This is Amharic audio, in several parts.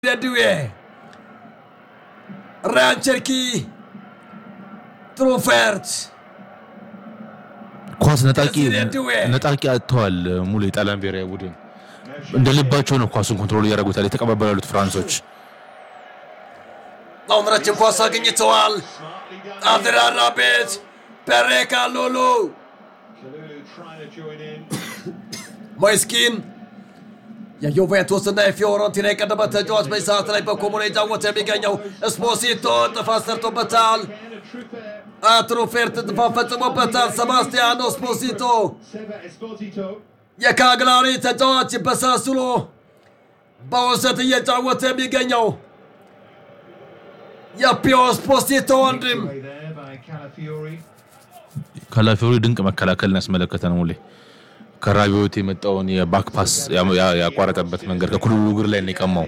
ደድዌ ራያን ቸርኪ ትሩፌርት ኳስ ነጣቂ ደድዌ ነጣቂ አጥተዋል። ሙሉ የጣሊያን ብሔራዊ ቡድን እንደ ልባቸው ነው ኳሱን ኮንትሮል እያደረጉታል የተቀባበሉ ያሉት ፍራንሶች። አሁን ረጅም ኳስ አግኝተዋል። አድራራ ቤት ፔሬካ ሉሉ ሞይስኪን የዩቬንቱስ እና የፊዮረንቲና የቀደመ ተጫዋች በዚህ ሰዓት ላይ በኮሞና የጫወተ የሚገኘው ስፖሲቶ ጥፋት ሰርቶበታል። ትሩፌርት ጥፋት ፈጽሞበታል። ሰባስቲያኖ ስፖሲቶ የካግላሪ ተጫዋች በሳሱሎ በውሰት እየጫወተ የሚገኘው የፒዮ ስፖሲቶ ወንድም ካላፊዮሪ ድንቅ መከላከልን ያስመለከተን ሙሌ ከራቢዮት የመጣውን የባክ ፓስ ያ- ያ- ያቋረጠበት መንገድ ከኩሉሉ እግር ላይ ነው የቀማው።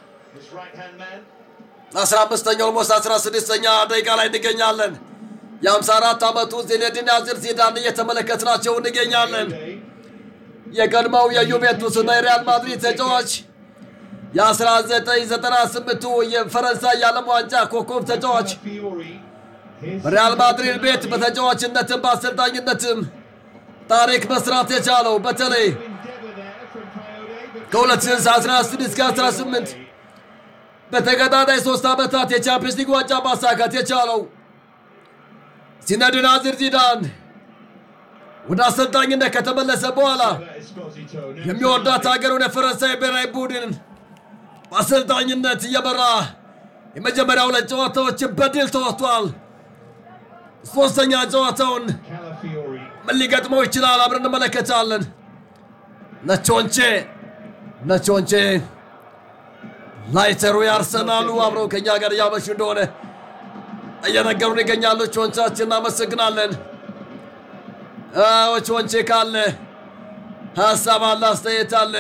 15ኛው ኦልሞስት 16ኛ ደቂቃ ላይ እንገኛለን። የ54 ዓመቱ ዚኔዲን ዚዳን እየተመለከትናቸው እንገኛለን። የቀድሞው የዩቬንቱስ እና የሪያል ማድሪድ ተጫዋች የ1998ቱ የፈረንሳይ የዓለም ዋንጫ ኮከብ ተጫዋች በሪያል ማድሪድ ቤት በተጫዋችነትም በአሰልጣኝነትም ታሪክ መስራት የቻለው በተለይ ከ2016 እስከ 18 በተከታታይ ሶስት ዓመታት የቻምፒየንስ ሊግ ዋንጫ ማሳካት የቻለው ዚነዲን ዚዳን ወደ አሰልጣኝነት ከተመለሰ በኋላ የሚወዳት ሀገሩን የፈረንሳይ ብሔራዊ ቡድን በአሰልጣኝነት እየመራ የመጀመሪያ ሁለት ጨዋታዎችን በድል ተወጥቷል። ሶስተኛ ጨዋታውን ምን ሊገጥመው ይችላል? አብረን እንመለከታለን። ነቾንቼ ነቾንቼ ላይተሩ የአርሰናሉ አብረው ከኛ ጋር እያመሹ እንደሆነ እየነገሩን ይገኛሉ። ቾንቻችን እናመሰግናለን። አዎ ቾንቼ ካለ ሀሳብ አለ፣ አስተያየት አለ፣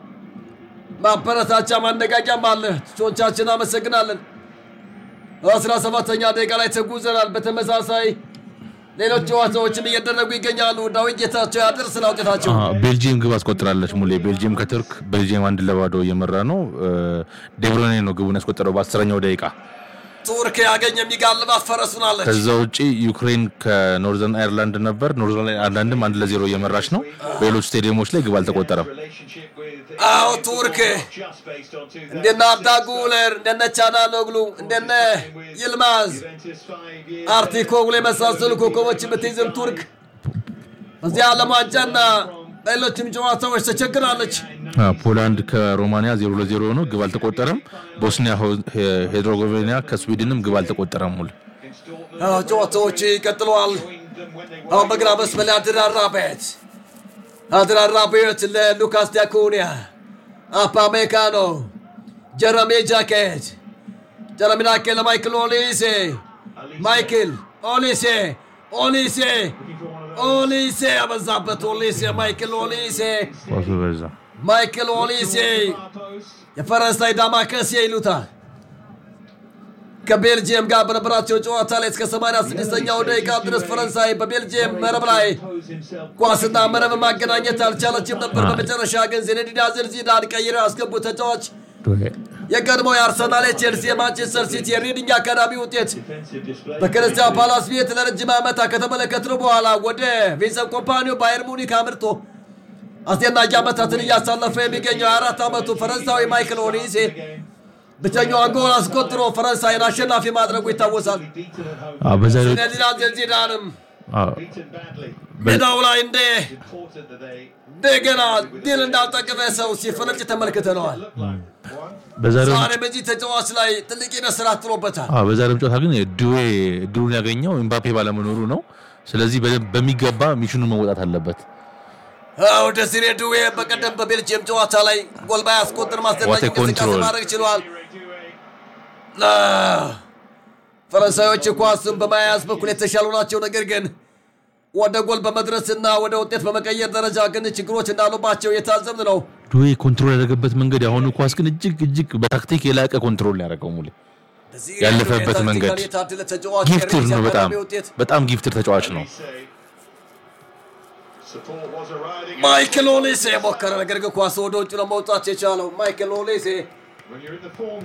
ማበረታቻ ማነቃቂያም አለ። ቾንቻችን እናመሰግናለን። አስራ ሰባተኛ ደቂቃ ላይ ተጉዘናል። በተመሳሳይ ሌሎች ጨዋታዎችም እየደረጉ ይገኛሉ። ዳዊት ጌታቸው ያደርስና ውጤታቸው አዎ፣ ቤልጂየም ግብ አስቆጥራለች ሙሌ። ቤልጂየም ከቱርክ ቤልጂየም አንድ ለባዶ እየመራ ነው። ዴብሮኔ ነው ግቡን ያስቆጠረው በአስረኛው ደቂቃ። ቱርክ ያገኝ የሚጋልባት ፈረሱን አለች። ከዛ ውጪ ዩክሬን ከኖርዘርን አይርላንድ ነበር። ኖርዘርን አይርላንድም አንድ ለዜሮ እየመራች ነው። በሌሎች ስቴዲየሞች ላይ ግብ አልተቆጠረም። አዎ ቱርክ እንደነ አብዳ ጉለር እንደነ ቻናሎግሉ እንደነ ይልማዝ አርቲኮግሉ የመሳሰሉ ኮከቦች የምትይዝም ቱርክ በዚህ ዓለም ዋንጫና ሌሎችም ጨዋታዎች ተቸግራለች። አዎ፣ ፖላንድ ከሮማኒያ ዜሮ ለዜሮ ነው፣ ግብ አልተቆጠረም። ቦስኒያ ሄድሮጎቬኒያ ከስዊድንም ግብ አልተቆጠረም። ሙሉ አዎ ጨዋታዎች ይቀጥለዋል። አሁን በግራ መስመር ላይ አድራራ ቤት አድራራ ቤት ለሉካስ ዲያኮኒያ አፓሜካኖ ጀረሜ ጃኬት ጀረሚ ናኬ ለማይክል ኦሊሴ ማይክል ኦሊሴ ኦሊሴ ኦሊሴ ያበዛበት ኦሊሴ ማይክል ኦሊሴ ኳሱ በዛ። ማይክል ኦሊሴ የፈረንሳይ ዳማከሴ ይሉታል። ከቤልጅየም ጋር በነበራቸው ጨዋታ ላይ እስከ 86ኛው ደቂቃ ድረስ ፈረንሳይ በቤልጅየም መረብ ላይ ኳስና መረብ ማገናኘት አልቻለችም ነበር። በመጨረሻ ግን ዚነዲን ዚዳን ቀይረው ያስገቡ ተጫዋች የቀድሞው የአርሰናል፣ የቼልሲ፣ የማንቸስተር ሲቲ፣ የሪዲንግ አካዳሚ ውጤት በክርስቲያን ፓላስ ቤት ለረጅም ዓመታት ከተመለከትነው በኋላ ወደ ቪንሰንት ኮምፓኒዮ ባየር ሙኒክ አምርቶ አስደናቂ ዓመታትን እያሳለፈ የሚገኘው የአራት ዓመቱ ፈረንሳዊ ማይክል ኦሊሴ ብቸኛዋን ጎል አስቆጥሮ ፈረንሳይን አሸናፊ ማድረጉ ይታወሳል። አዎ፣ በዛሬው ዚነዲን ዚዳንም አዎ፣ ሜዳው ላይ እንደ እንደገና ድል እንዳልጠቀመ ሰው ሲፈነጭ ተመልክተነዋል። በዛሬው ዛሬ በዚህ ተጫዋች ላይ ትልቅ የመስራት ጥሎበታል። አዎ በዛሬው ጨዋታ ግን ድዌ እድሉን ያገኘው ኤምባፔ ባለመኖሩ ነው። ስለዚህ በደንብ በሚገባ ሚሽኑን መወጣት አለበት። አዎ ደሲሬ ድዌ በቀደም በቤልጅየም ጨዋታ ላይ ጎል ባያስቆጥር ማስደናቂ What a እንቅስቃሴ control. ማድረግ ችሏል። አዎ፣ ፈረንሳዮች ኳስን በመያዝ በኩል የተሻሉ ናቸው። ነገር ግን ወደ ጎል በመድረስና ወደ ውጤት በመቀየር ደረጃ ግን ችግሮች እንዳሉባቸው የታዘብን ነው። ድዌ ኮንትሮል ያደረገበት መንገድ የአሁኑ ኳስ ግን እጅግ እጅግ በታክቲክ የላቀ ኮንትሮል ያደረገው ሙሌ ደሲሬ ያለፈበት ድዌ መንገድ ታክቲካሊ የታደለ ተጫዋች ጊፍትር ነው። የሬዲንግ በጣም አካዳሚ ውጤት በጣም ጊፍትር ተጫዋች ነው። ማይክል ኦሊሴ ሞከረ፣ ነገር ግን ኳስ ወደ ውጭ ለመውጣት የቻለው ማይክል ኦሊሴ When you're in the form